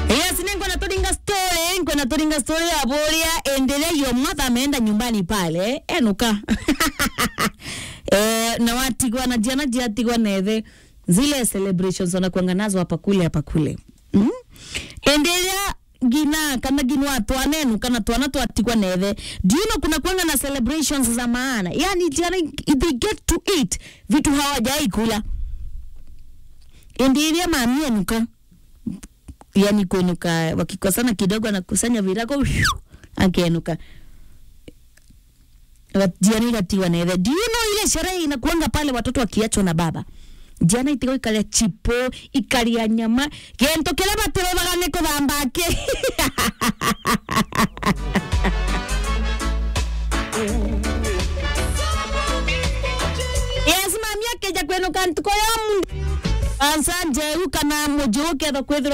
Yes, ningo na turinga story, niko na turinga story ya boria endelea yo mother ameenda nyumbani pale enuka eh, na watigwa na jana jiatigwa nethe zile celebrations wanakuanga nazo hapa kule hapa kule mm? endelea gina kana ginwa twanenu kana twana twatigwa nethe do you know kuna kuanga na celebrations za maana yani jana they get to eat vitu hawajai kula endelea mami enuka yani kuinuka wakikosana kidogo anakusanya virago akienuka jiani igatiwa nethe do you know ile sherehe inakuanga pale watoto wakiachwa na baba jiana itigo ikaria chipo ikaria nyama gento kiria matiroraga ni kuthambake yes mami akeja kwenuka ntuko ya mu ansa njeu kana mujuke tho kwithirwa